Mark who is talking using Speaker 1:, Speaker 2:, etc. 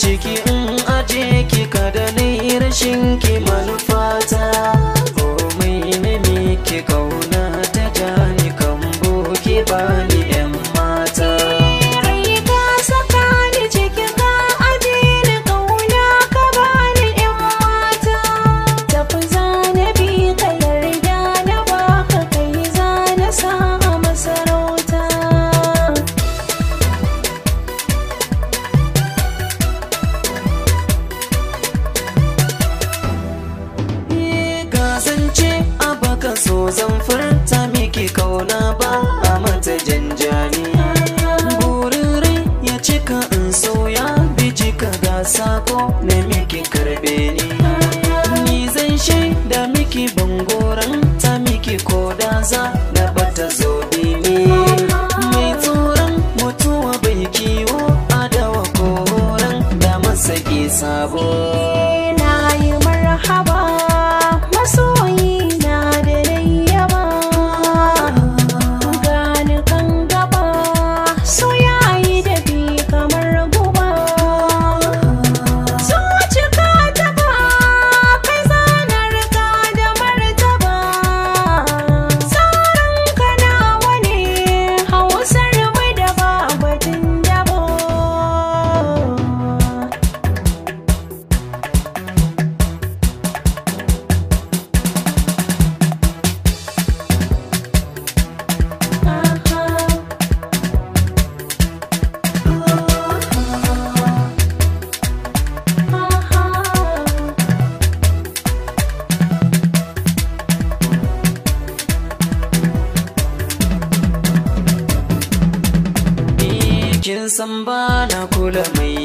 Speaker 1: ciki in aje ki kada ni rashin ki manufata komai ne miki kauna ta jani kan boki bani yan mata
Speaker 2: Rai ka saka ni cikin ka aje ni kauna ka bani yan mata Tafi zana bi ka yarda na baka kai zana sa a masarauta
Speaker 1: kasance a baka so zan furta miki kauna ba a mata janjani burin rai ya cika in soya bijika ga sako na miki karbe ni ni zan shaida miki bangoran ta miki koda za na bata zo ne mai tsoron mutuwa bai kiwo adawa koran da masaki sabo
Speaker 2: na yi marhaba masoyi na da yayyaba gani kan gaba so yayi da bi kamar guba zuci ka taba kai zanar ka da martaba sauran ka nawa ne hausar mu da babatin dabo
Speaker 1: kin san ba na kula mai